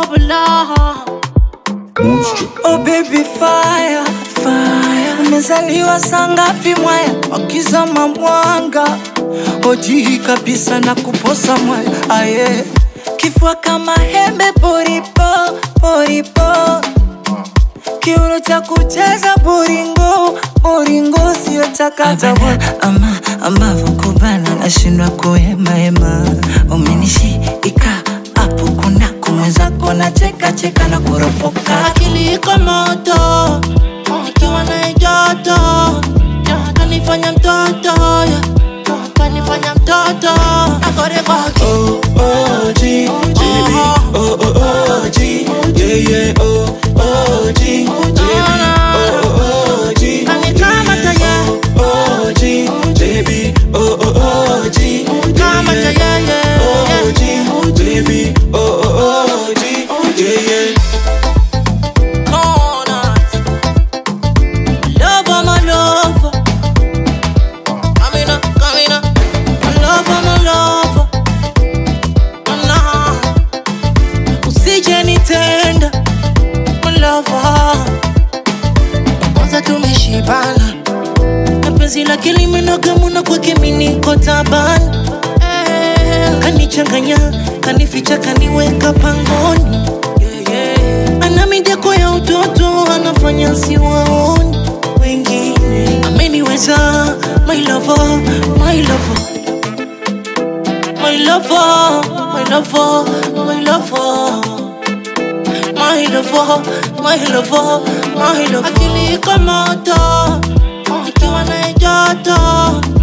blah. Oh baby fire, fire Umezaliwa saa ngapi mwaya Wakizama mwanga Ojihi kabisa na kuposa mwaya Aye Kifua kama hembe poripo, poripo Kiuno cha kucheza boringo, boringo sio chakata ama ambavyo kubana nashindwa kuhema hema umenishika hapo kuna kumwenzako na cheka cheka na kuropoka Akili iko moto, ikiwa na joto, kanifanya mtoto, kanifanya mtoto, akore kwake. Oh, oh, G, baby. Oh, oh, oh, G. Yeah, yeah. Oh, oh, G, baby. Oh, oh, oh, G. Kanikamata ye, Oh, G, baby. Oh, oh, oh, G. kamata ye, ye, Oh, ye. G, baby. Oh, oh, oh, G. Yeah, yeah. Corners. Lover, my lover. Coming up, coming up. My lover, my lover. Nah. Usije nitenda, my lover. Kwanza tumeshibana na penzi lake limenoga muna kwake mimi niko tabani Eh, kanichanganya kanificha kaniweka pangoni yeah, yeah. ana mideko ya utoto anafanya siwaoni wengine ameniweza my lover, my lover. My lover, my lover, my lover My lover, my lover, my lover Akili iko moto, ikiwa na joto